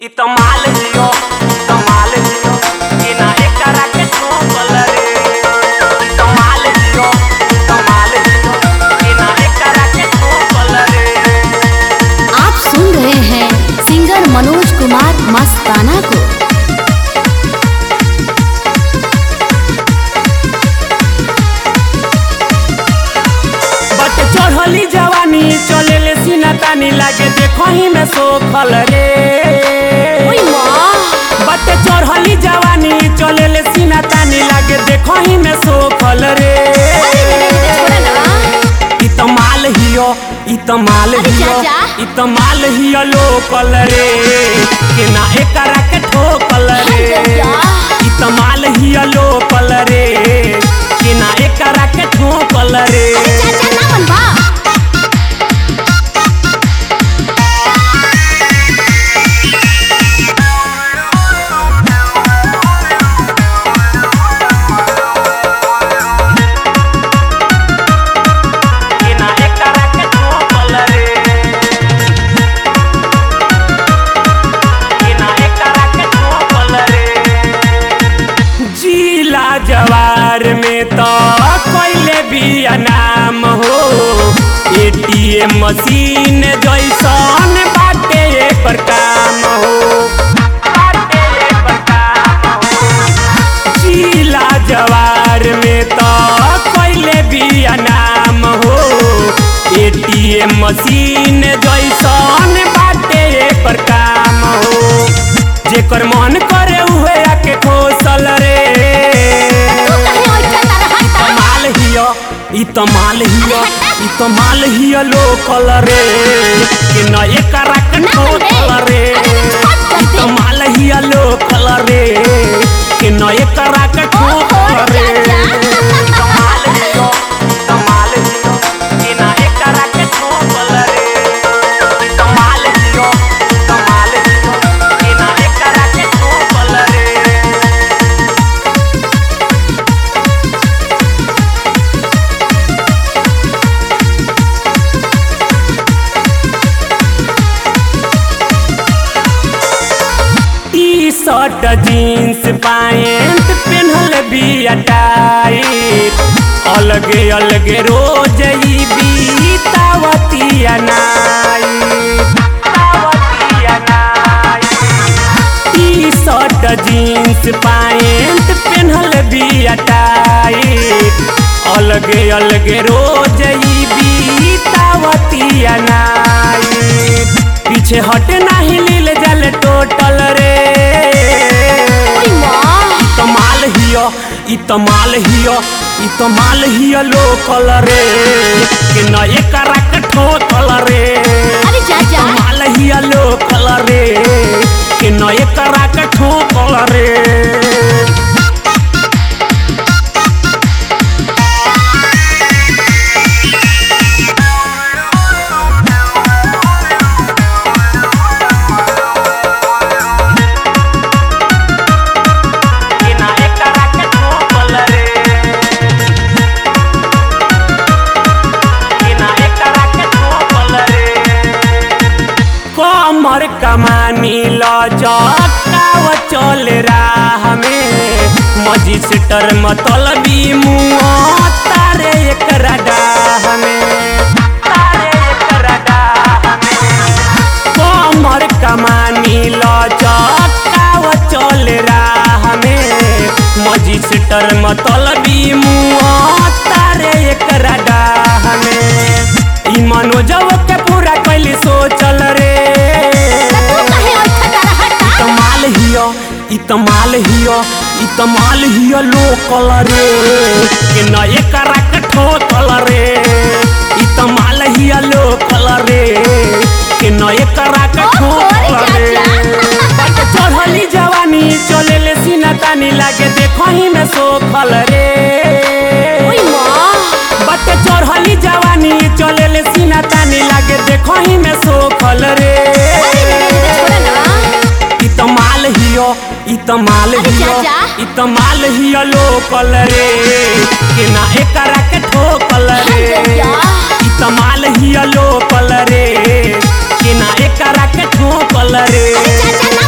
इ त माल हियो इ त माल हियो कि ना एकरा के ठोकल रे इ त माल हियो इ त माल हियो कि ना एकरा के ठोकल रे आप सुन रहे हैं सिंगर मनोज कुमार मस्ताना को बट चढ़ली जवानी चलेले सीना तानी लागे देखही में सोखल रे बट चढ़ली जवानी चलेले सीना तानी लागे देखही में सोखल रे इ त माल हियो इ त माल अरे हियो चाचा। इ त माल हियो लोकल रे कि ना एकरा के ठोकल रे चाचा। इ त माल हियो लोकल रे कि ना एकरा के ठोकल रे चाचा ना बनवा कि ना एकरा के ठोकल रे कि ना एकरा के ठोकल रे जिला जवार में तो कोइले भी नाम हो एटीएम मशीन जैसन बाटे एकर काम हो बाटे एकर काम हो जिला जवार में तो कोइले भी नाम हो एटीएम मशीन जैसन बाटे एकर काम हो जेकर मन करे उहे आके खोसल रे तू कहीं और चलता रहा इ त माल हियो इ त माल हियो इ त माल हियो लोकल रे कि न एकरा के ना ठोकल बे। रे अरे तो छोड़ कर इ त दे। माल हियो लोकल रे कि न एकरा के ठोकल रे इ त माल हियो इ त माल हियो कि न एकरा के ठोकल रे इ त माल हियो इ त माल हियो कि न एकरा के ठोकल रे टी शर्ट जीन्स पैंट पेन्हल भी टाइट अलगे अलगे रोज ई बीतावतिया नाइट तावतिया night T shirt jeans pant पेन्हल भी टाइट अलगे अलगे रोज ई बीतावतिया नाइट पीछे हट नाही लील जल टोटल रे ओई माँ इ त माल हियो इ त माल हियो इ त माल हियो लोकल रे कि न एकरा के ठोकल रे अरे इ त चाचा माल हियो लोकल रे कि न एकरा के ठोकल रे कि ना एकरा के ठोकल रे कि ना एकरा के ठोकल रे कमर कमानी लचकाव चल राह में मजिस्टर मतलबी मुँह तारे एकरा डाह में तारे एकरा डाह में कमर कमानी लचकाव चल राह में मजिस्टर मतलबी मुँह तारे एकरा डाह में ई मनोजव के पूरा कैली सोचल रे तू कहीं और चलता रहा इ त माल हियो इ त माल हियो इ त माल हियो लोकल रे कि न एकरा के ठोकल रे इ त माल हियो लोकल रे कि न एकरा के ठोकल रे बट चढ़ली जवानी चलेले सीना तानी लागे देखही में सोखल रे ओई माँ बट चढ़ली जवानी चलेले सीना तानी लागे देखही में सोखल रे छोड़ा ना इ त माल हियो इ त माल अरे हियो चाचा। इ त माल हियो लोकल रे कि ना एकरा के ठोकल रे चाचा। इ त माल हियो लोकल रे कि ना एकरा के ठोकल रे अरे चाचा ना